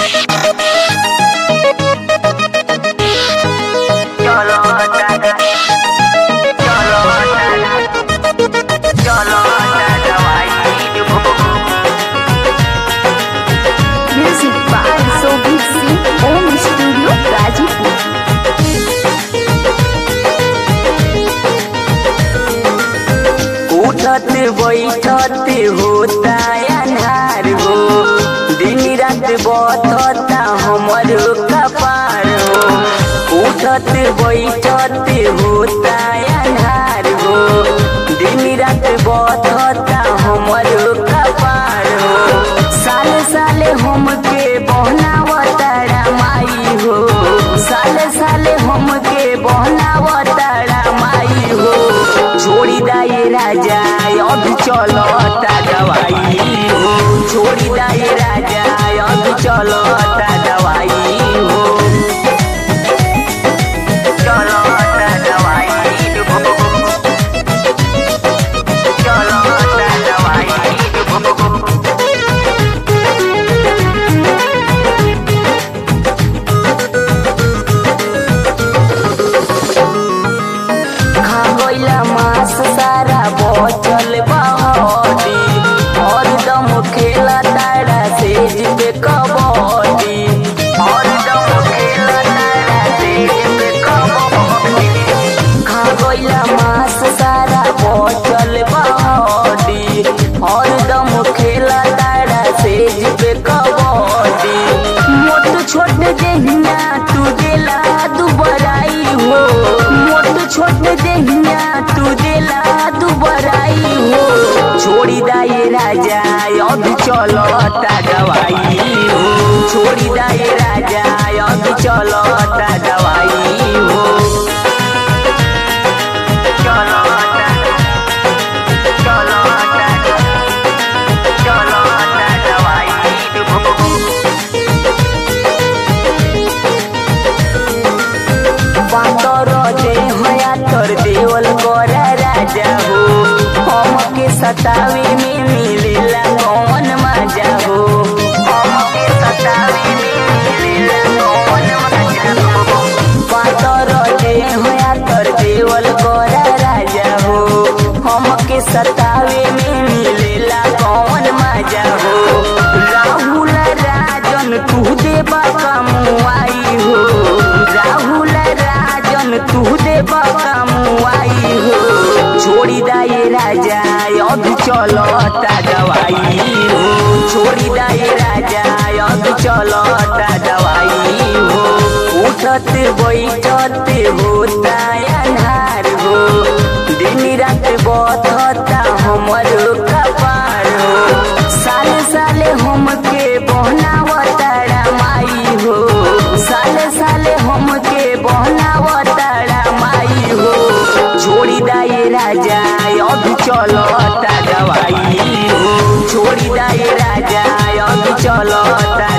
চলো টাটা চলো টাটা চলো টাটা ভাই Music by Sobit Singh Home Studio Gazipur. उठत बैठत होता अन्हार हो दिन रात बतता हमर कपार हो उठत बैठत होता अन्हार हो दिन रात बतता हमर कपार हो साले साले हमके बहनावतारा माई हो साले साले हमके बहनावतारा माई हो छोड़ी दाए राजा अब चलो दवाई हो छोड़ी दाए राजा अब चलो दवाई हो चलो दवाई हो चलो दवाई हो खा गइला मांस सारा बचल बहरी हरदम खेला तारा सेज पे कबड्डी हरदम खेला तारा सेज पे कबड्डी खा गइला मांस सारा बचल बहरी हरदम खेला तारा सेज पे कबड्डी मोट छोट देहिया तू देला दुबराई हो मोट छोट देहिया तू देला दुबराई हो छोड़ी दाए राजा अब चलो दवाई हो छोड़ी दाए राजा अब चलो दवाई हो चलो चलो चलो दवाई हो बातर देह तोर देवल कर राजा हो हमके सतावे में मिलेला कौन मजा हो हमके सतावे में मिलेला कौन मजा हो बातर देह तोर देवल कर राजा हो हमके सतावे में मिलेला कौन मजा हो राहुल राजन तू देबा कमुआई हो राहुल राजन तू देबा कमुआई हो छोड़ी दाए राजा अब चलो दवाई हो छोड़ी दाए राजा अब चलो दवाई हो उठत बैठत होता अन्हार हो दिन रात बतता हमर कपार हो साले साले हमके बहनावतारा माई हो साले साले हमके बहनावतारा माई हो छोड़ी दाए राजा अब चलो दवाई हो छोड़ी दाए राजा अब चलो